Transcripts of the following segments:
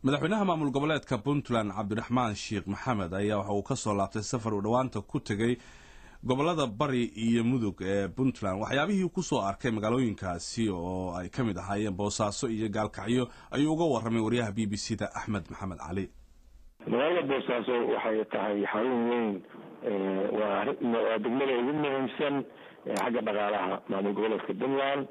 madaxweynaha maamul goboleedka puntland cabdiraxmaan sheekh maxamed ayaa waxa uu kasoo laabtay safar uu dhowaanta ku tegay gobolada bari iyo mudug ee puntland waxyaabihii kusoo arkay magaalooyinkaasi oo ay ka mid ahaayeen boosaaso iyo gaalkacyo ayuu uga warramay waryaha b b c da axmed maxamed cali magaalada boosaaso waxay tahay xarun weyn waa degmada ugu muhiimsan xagga dhaqaalaha maamul goboleedka puntland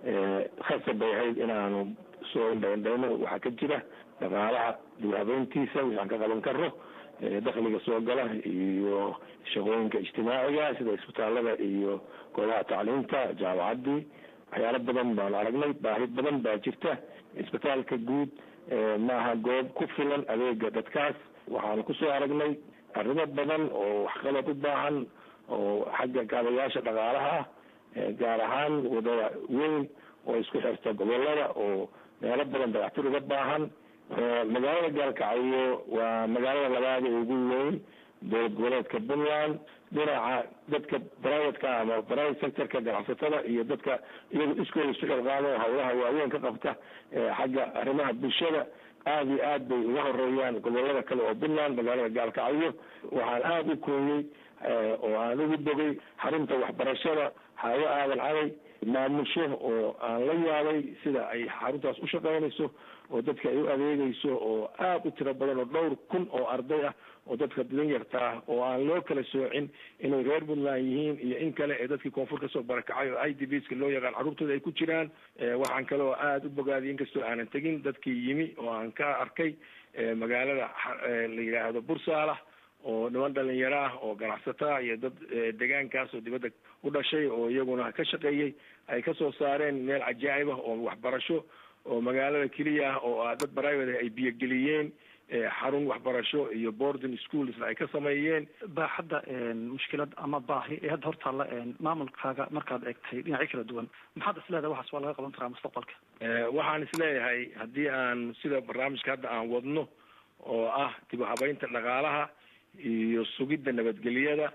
khasab bay ahayd inaanu soo indhaindhayno waxaa ka jira dhaqaalaha dib habeyntiisa waxaan ka qaban karo dakhliga soo gala iyo shaqooyinka ijtimaaciga sida isbitaalada iyo goobaha tacliinta jaamacaddii waxyaalo badan baanu aragnay baahi badan baa jirta isbitaalka guud maaha goob ku filan adeega dadkaas waxaanu kusoo aragnay arrimo badan oo waxqabad u baahan oo xagga kaabayaasha dhaqaalaha ah gaar ahaan wadada weyn oo isku xirta gobolada oo meelo badan dayactir uga baahan magaalada gaalkacyo waa magaalada labaad ee ugu weyn dowlad goboleedka puntland dhinaca dadka privateka ama private sectorka ganacsatada iyo dadka iyagu iskooda isu xilqaamo hawlaha waaweyn ka qabta xagga arrimaha bulshada aada iyo aad bay uga horeeyaan gobolada kale oo puntland magaalada gaalkacyo waxaan aada u kooyey oo aan ugu bogay xarunta waxbarashada hawo aadan caday maamusho oo aan la yaabay sida ay xaruntaas u shaqaynayso oo dadka ay u adeegayso oo aada u tiro badan oo dhowr kun oo arday ah oo dadka didan yartaa oo aan loo kala soocin inay reer puntland yihiin iyo in kale ee dadkii koonfur kasoo barakacay oo i d b ska loo yaqaan carruurtooda ay ku jiraan waxaan kale oo aada u bogaadiyay inkastoo aanan tegin dadkii yimi oo aan ka arkay magaalada la yidhaahdo bursaalah oo niman dhalinyaro ah oo ganacsataa iyo dad degaankaas oo dibadda u dhashay oo iyaguna ka shaqeeyey ay kasoo saareen meel cajaa'ib ah oo waxbarasho oo magaalada keliya ah oo dad private ay biyogeliyeen xarun waxbarasho iyo boarding schoolsna ay ka sameeyeen baaxadda mushkilad ama baahi ee hadda hortaalla maamulkaaga markaad eegtay dhinacyo kala duwan maxaad isleedahay waxaas waa laga qaban karaa mustaqbalka waxaan isleeyahay haddii aan sida barnaamijka hadda aan wadno oo ah dib u habeynta dhaqaalaha iyo sugidda nabadgelyada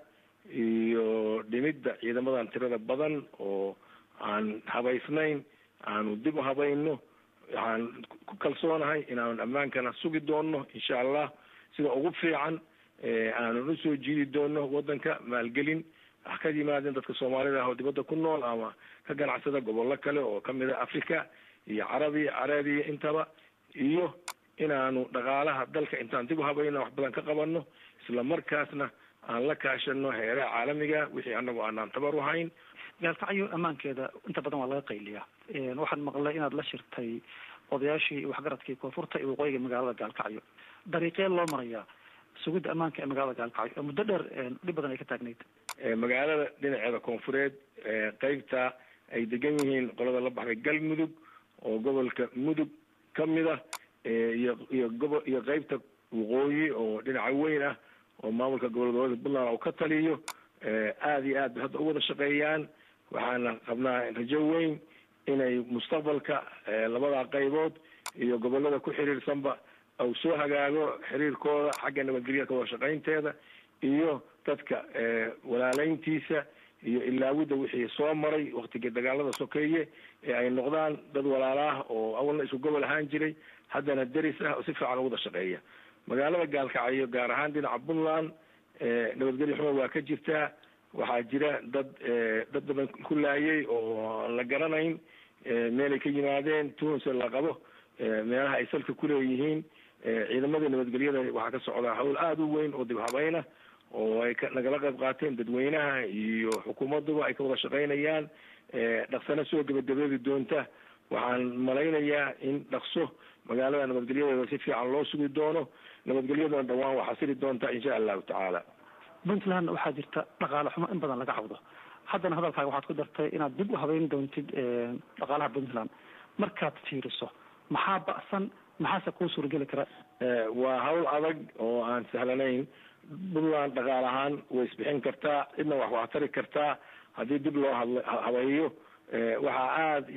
iyo dhimidda ciidamadan tirada badan oo aan habaysnayn aanu dib u habayno waxaan ku kalsoonahay inaanu ammaankana sugi doono insha allah sida ugu fiican aanan usoo jiidi doono waddanka maalgelin ha ka yimaadeen dadka soomaalida ah oo dibadda ku nool ama ka ganacsada gobollo kale oo kamid a africa iyo carabiya carabiya intaba iyo inaanu dhaqaalaha dalka intaan dib u habayna wax badan ka qabano isla markaasna aan la kaashano heeraha caalamiga wixii anagu aanaan tabar u hayn gaalkacyo ammaankeeda inta badan waa laga qayliyaa waxaan maqlay inaad la shirtay odayaashii waxgaradkii koonfurta iyo waqooyiga magaalada gaalkacyo dariiqee loo marayaa sugidda ammaanka ee magaalada gaalkacyo oo muddo dheer dhib badan ay ka taagnayd magaalada dhinaceeda koonfureed qeybta ay degan yihiin qolada la baxday galmudug oo gobolka mudug kamid ah iyo iyo gobo iyo qeybta waqooyi oo dhinaca weyn ah oo maamulka gobol goboleedka puntland uu ka taliyo aada iyo aad bay hadda u wada shaqeeyaan waxaana qabnaa rajo weyn inay mustaqbalka labada qaybood iyo gobolada ku xiriirsanba uu soo hagaago xiriirkooda xagga nabadgelyada wada shaqaynteeda iyo dadka walaaleyntiisa iyo ilaawidda wixii soo maray waktigii dagaalada sokeeye ee ay noqdaan dad walaalaah oo awalna isku gobol ahaan jiray haddana deris ah oo si fiican u wada shaqeeya magaalada gaalkacyo gaar ahaan dhinaca puntland nabadgelyo xumo waa ka jirtaa waxaa jira dad dad badan ku laayay oo aan la garanayn meelay ka yimaadeen tunse la qabo meelaha ay salka kuleeyihiin ciidamadii nabadgelyada waxaa ka socdaa hawl aada u weyn oo dib habayna oo ay ka nagala qayb qaateen dadweynaha iyo xukuumaduba ay ka wada shaqaynayaan dhaqsana soo gebagabeebi doonta waxaan malaynayaa in dhaqso magaalada nabadgelyadeeda si fiican loo sugi doono nabadgelyaduna dhawaan waa xasili doonta insha allahu tacaala puntland waxaa jirta dhaqaale xumo in badan laga cawdo haddana hadalkaaga waxaad ku dartay inaad dib u habeyn doontid dhaqaalaha puntland markaad fiiriso maxaa ba'san maxaase kuu suurageli kara waa hawl adag oo aan sahlanayn puntland dhaqaal ahaan way isbixin kartaa cidna wax waa tari kartaa haddii dib loo hadla habeeyo waxaa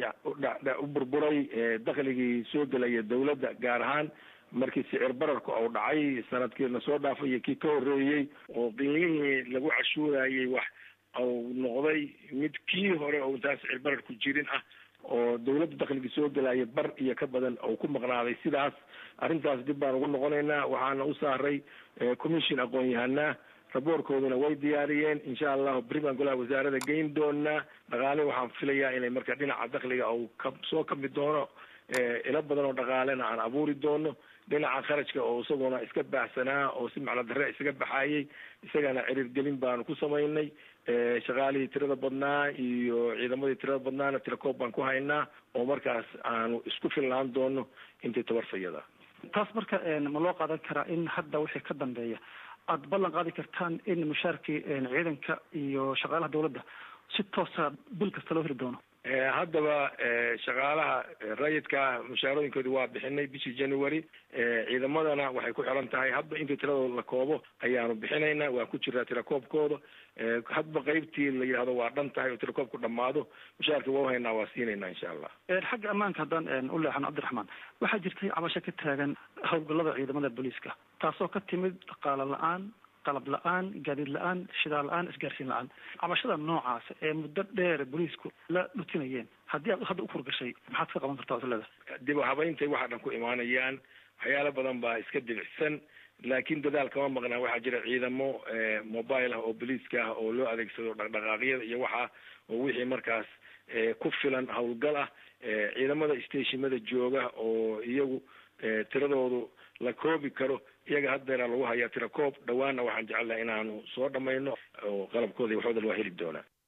aada u burburay dakhligii soo gelaya dawladda gaar ahaan markii sicir bararku uu dhacay sanadkiina soo dhaafay iyo kii ka horreeyey oo qiimihii lagu cashuurayay wax uu noqday mid kii hore oo intaan sicir bararku jirin ah oo dawladda dakhliga soo gelaya bar iyo ka badan oo ku maqnaaday sidaas arrintaas dib baan ugu noqonaynaa waxaana u saaray commission aqoon-yahanaa raboorkooduna way diyaariyeen insha allahu beri baan golaha wasaarada geyn doonaa dhaqaale waxaan filayaa inay marka dhinaca dakhliga uu ka soo kami doono ilo badan oo dhaqaalena aan abuuri doono dhinaca kharajka oo isaguna iska baaxsanaa oo si macno darre isaga baxayay isagana ciriirgelin baanu ku samaynay shaqaalihii tirada badnaa iyo ciidamadii tirada badnaana tirakoob baan ku haynaa oo markaas aanu isku filnaan doono intii tabarfayada taas marka ma loo qaadan karaa in hadda wixii ka dambeeya aada ballan qaadi kartaan in mushaarkii ciidanka iyo shaqaalaha dawladda si toosa bil kasta loo heli doono haddaba shaqaalaha rayidka mushaarooyinkooda waa bixinay bishii january ciidamadana waxay ku xiran tahay hadba intii tiradooda la koobo ayaanu bixinaynaa waa ku jiraa tirakoobkooda hadba qeybtii la yidhahdo waa dhan tahay oo tirakoobku dhamaado mushaarka waa uhaynaa waa siinaynaa insha allah xagga ammaanka haddaan u leexano cabdiraxmaan waxaa jirtay cabasho ka taagan howlgallada ciidamada booliiska taasoo ka timid dhaqaalo la-aan qalab la-aan gaadiid la-aan shidaal la-aan isgaarsiin la-aan cabashada noocaas ee muddo dheer booliisku la dhutinayeen haddii aad hadda ukurgashay maxaad ka qaban kartaa waslada dib u habayntay waxaa dhan ku imaanayaan waxyaalo badan baa iska dibicsan laakiin dadaal kama maqnaa waxaa jira ciidamo mobile ah oo booliiska ah oo loo adeegsado dhaqdhaqaaqyada iyo waxa oo wixii markaas ku filan howlgal ah ciidamada stationada jooga oo iyagu tiradoodu la koobi karo iyaga haddeera lagu hayaa tira koob dhawaanna waxaan jecelnaha inaanu soo dhamayno oo qalabkooda iyo waxooda waa heli doonaa